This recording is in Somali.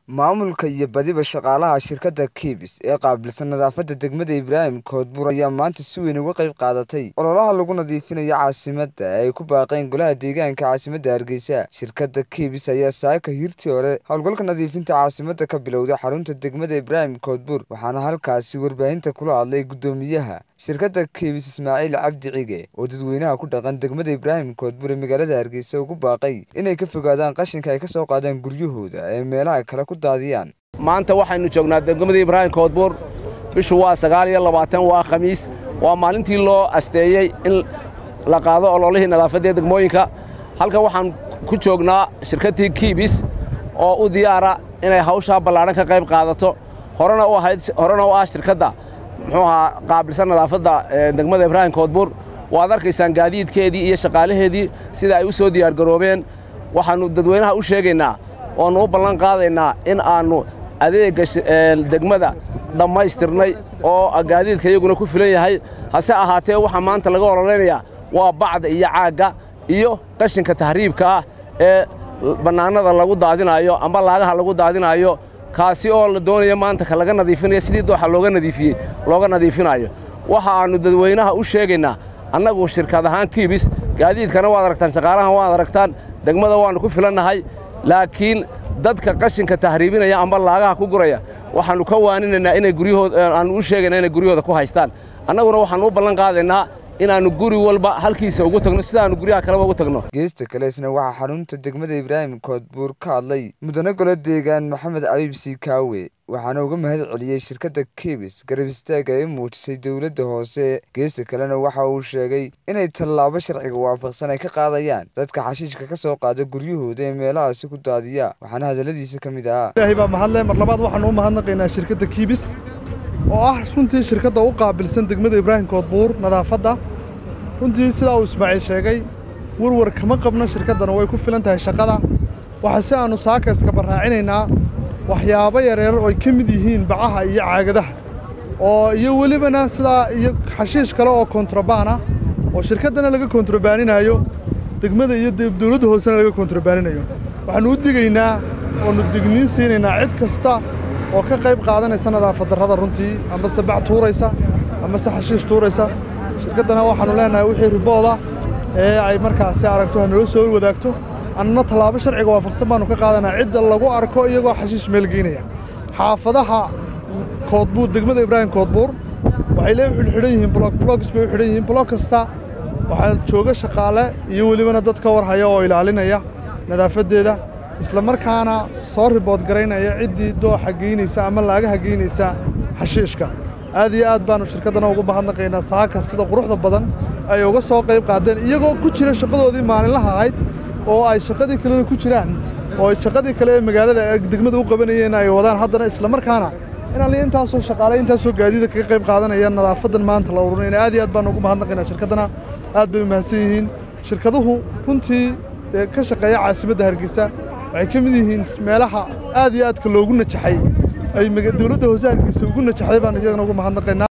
Maamulka iyo badiba shaqaalaha shirkadda KIBS ee qaabilsan nadaafadda degmada Ibraahim Koodbuur ayaa maanta si weyn uga qayb qaadatay ololaha lagu nadiifinayo caasimadda ee ay ku baaqeen golaha deegaanka caasimadda Hargeysa. Shirkadda KIBS ayaa saaka hirtii hore howlgalka nadiifinta caasimadda ka bilowday xarunta degmada Ibraahim Koodbuur waxaana halkaasi warbaahinta kula hadlay guddoomiyaha shirkadda KIBS Ismaaciil Cabdi Cige oo dadweynaha ku dhaqan degmada Ibraahim Koodbuur ee magaalada Hargeysa ugu baaqay inay ka fogaadaan qashinka ay ka soo qaadaan guryahooda ee meelaha kale ku daadiyaan. maanta waxaynu joognaa degmada ibraahim koodbuur bishu waa sagaal iyo labaatan waa khamiis waa maalintii loo asteeyey in la qaado ololihii nadaafadda ee degmooyinka halkan waxaan ku joognaa shirkaddii kiibis oo u diyaara inay hawshaa ballaadhan ka qayb qaadato horena u ahayd horena u ah shirkadda muxuu ahaa qaabilsan nadaafadda degmada ibraahim koodbuur waad arkaysaan gaadiidkeedii iyo shaqaalaheedii sida ay u soo diyaargaroobeen waxaannu dadweynaha u sheegaynaa oannu u ballan qaadaynaa in aannu adeegga degmada dhammaystirnay oo gaadiidka iyaguna ku filan yahay hase ahaatee waxaa maanta laga ololaynayaa waa bacda iyo caagga iyo qashinka tahriibka ah ee bannaanada lagu daadinaayo amba laagaha lagu daadinaayo kaasi oo la doonayo maanta ka laga nadiifinayo sidii dooxa looga nadiifiyey looga nadiifinaayo waxa aannu dadweynaha u sheegaynaa annagu shirkad ahaan kiibis gaadiidkana waad aragtaan shaqaalahan waad aragtaan degmada waannu ku filannahay laakiin dadka qashinka tahriibinaya amba laagaha ku guraya waxaannu ka waaninaynaa inay guryahooda aannu u sheegaynaa inay guryahooda ku haystaan annaguna waxaannu u ballan qaadaynaa inaannu guri walba halkiisa ugu tagno sidaannu guryaha kaleba ugu tagno geesta kaleesna waxaa xarunta degmada ibraahim koodbuur ka hadlay mudane golo deegaan maxamed cabiib siikaawe waxaana uga mahad celiyey shirkadda kibis garab istaaga ay muujisay dowladda hoose geesta kalena waxa uu sheegay inay tallaabo sharciga waafaqsan ay ka qaadayaan dadka xashiishka ka soo qaada guryahooda ee meelahaasi ku daadiya waxaana hadalladiisa ka mid ahaa ilaahay baa mahadle mar labaad waxaanu u mahadnaqaynaa shirkadda kibis oo ah runtii shirkadda u qaabilsan degmada ibraahim koodbuur nadaafadda runtii sidaa uu ismaaciil sheegay warwar kama qabno shirkaddana way ku filan tahay shaqada waxaa si aannu saakayska barraacinaynaa waxyaabo yareer oo ay ka mid yihiin bacaha iyo caagadaha oo iyo welibana sidaa iyo xashiish kale oo kontrabaan ah oo shirkaddana laga kontrabaaninaayo degmada iyo dawladda hoosena laga kontrabaaninayo waxaannu u digaynaa oonu digniin siinaynaa cid kasta oo ka qayb qaadanaysa nadaafad darrada runtii amase bac tuuraysa amase xashiish tuuraysa shirkaddana waxaannu leenahay wixii ribooda ee ay markaasi aragto ha nala soo wadaagto annana tallaabo sharciga waafaqsan baannu ka qaadanaa cidda lagu arko iyagoo xashiish meel geynaya xaafadaha koodbuur degmada ibraahim koodbuur waxay lee xidhan yihiin blog blogs bay u xidhan yihiin blog kasta waxaa jooga shaqaale iyo welibana dad ka warhaya oo ilaalinaya nadaafaddeeda isla markaana soo ribood garaynaya ciddii dooxa geynaysa ama laagaha geynaysa xashiishka aad iyo aad baannu shirkaddana ugu mahadnaqaynaa saaka sida quruxda badan ay uga soo qayb qaadeen iyagoo ku jira shaqadoodii maalinlaha ahayd oo ay shaqadii kalena ku jiraan oo ay shaqadii kale ee magaalada degmada u qabanayeen ay wadaan haddana isla markaana in alli intaasoo shaqaale intaasoo gaadiida kaga qayb qaadanaya nadaafadan maanta la urunayna aad iyo aad baannu ugu mahadnaqaynaa shirkaddana aad bay u mahadsan yihiin shirkaduhu runtii ka shaqeeya caasimadda hargeysa waxay ka mid yihiin meelaha aad iyo aadka loogu najaxay ay dawladda hoose hargeysa ugu najaxday baannu iyagana ugu mahadnaqaynaa